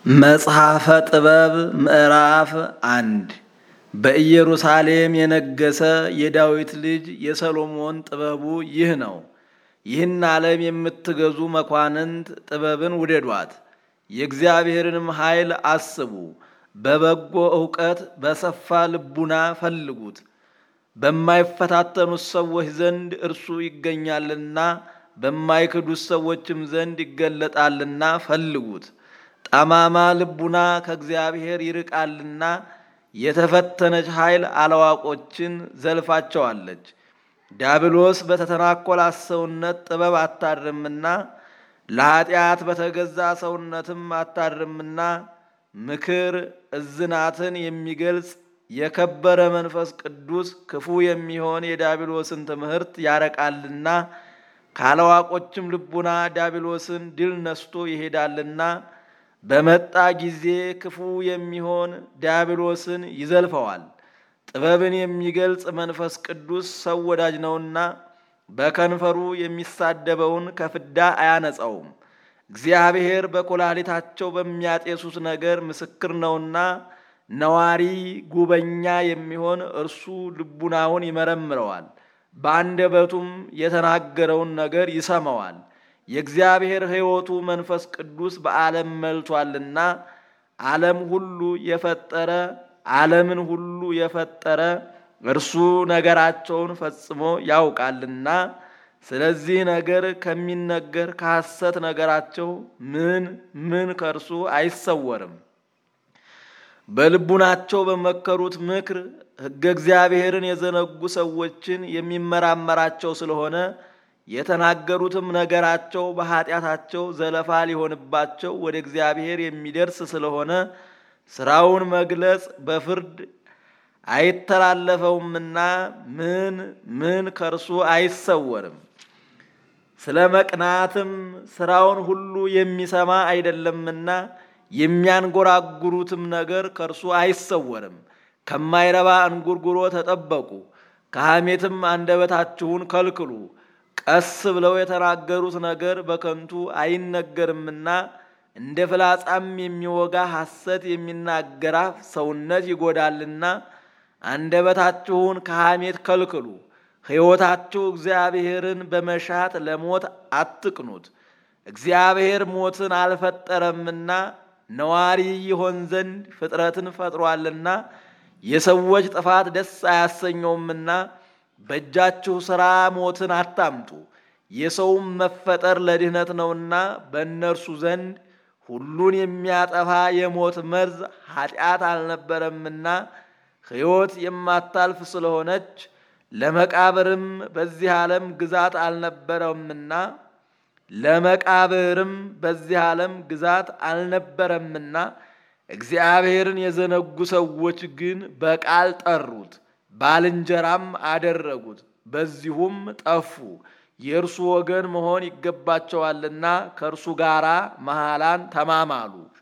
መጽሐፈ ጥበብ ምዕራፍ አንድ በኢየሩሳሌም የነገሰ የዳዊት ልጅ የሰሎሞን ጥበቡ ይህ ነው። ይህን ዓለም የምትገዙ መኳንንት ጥበብን ውደዷት፣ የእግዚአብሔርንም ኃይል አስቡ። በበጎ ዕውቀት በሰፋ ልቡና ፈልጉት። በማይፈታተኑት ሰዎች ዘንድ እርሱ ይገኛልና በማይክዱት ሰዎችም ዘንድ ይገለጣልና ፈልጉት። ጠማማ ልቡና ከእግዚአብሔር ይርቃልና የተፈተነች ኃይል አላዋቆችን ዘልፋቸዋለች። ዲያብሎስ በተተናኰላት ሰውነት ጥበብ አታድርምና ለኀጢአት በተገዛ ሰውነትም አታድርምና ምክር እዝናትን የሚገልጽ የከበረ መንፈስ ቅዱስ ክፉ የሚሆን የዲያብሎስን ትምህርት ያረቃልና ካላዋቆችም ልቡና ዲያብሎስን ድል ነስቶ ይሄዳልና በመጣ ጊዜ ክፉ የሚሆን ዲያብሎስን ይዘልፈዋል። ጥበብን የሚገልጽ መንፈስ ቅዱስ ሰው ወዳጅ ነውና በከንፈሩ የሚሳደበውን ከፍዳ አያነጻውም። እግዚአብሔር በኮላሊታቸው በሚያጤሱት ነገር ምስክር ነውና ነዋሪ ጉበኛ የሚሆን እርሱ ልቡናውን ይመረምረዋል፣ በአንደበቱም የተናገረውን ነገር ይሰማዋል። የእግዚአብሔር ሕይወቱ መንፈስ ቅዱስ በዓለም መልቷልና ዓለም ሁሉ የፈጠረ ዓለምን ሁሉ የፈጠረ እርሱ ነገራቸውን ፈጽሞ ያውቃልና ስለዚህ ነገር ከሚነገር ከሐሰት ነገራቸው ምን ምን ከእርሱ አይሰወርም። በልቡናቸው በመከሩት ምክር ሕገ እግዚአብሔርን የዘነጉ ሰዎችን የሚመራመራቸው ስለሆነ የተናገሩትም ነገራቸው በኃጢአታቸው ዘለፋ ሊሆንባቸው ወደ እግዚአብሔር የሚደርስ ስለሆነ ስራውን መግለጽ በፍርድ አይተላለፈውምና ምን ምን ከእርሱ አይሰወርም። ስለ መቅናትም ስራውን ሁሉ የሚሰማ አይደለምና የሚያንጎራጉሩትም ነገር ከእርሱ አይሰወርም። ከማይረባ እንጉርጉሮ ተጠበቁ፣ ከሐሜትም አንደበታችሁን ከልክሉ። ቀስ ብለው የተናገሩት ነገር በከንቱ አይነገርምና እንደ ፍላጻም የሚወጋ ሐሰት የሚናገር አፍ ሰውነት ይጎዳልና አንደበታችሁን ከሐሜት ከልክሉ። ሕይወታችሁ እግዚአብሔርን በመሻት ለሞት አትቅኑት። እግዚአብሔር ሞትን አልፈጠረምና ነዋሪ ይሆን ዘንድ ፍጥረትን ፈጥሯልና የሰዎች ጥፋት ደስ አያሰኘውምና በእጃችሁ ሥራ ሞትን አታምጡ። የሰውም መፈጠር ለድህነት ነውና በእነርሱ ዘንድ ሁሉን የሚያጠፋ የሞት መርዝ ኃጢአት አልነበረምና ሕይወት የማታልፍ ስለሆነች ለመቃብርም በዚህ ዓለም ግዛት አልነበረምና ለመቃብርም በዚህ ዓለም ግዛት አልነበረምና እግዚአብሔርን የዘነጉ ሰዎች ግን በቃል ጠሩት፣ ባልንጀራም አደረጉት፣ በዚሁም ጠፉ። የእርሱ ወገን መሆን ይገባቸዋልና ከእርሱ ጋር መሐላን ተማማሉ።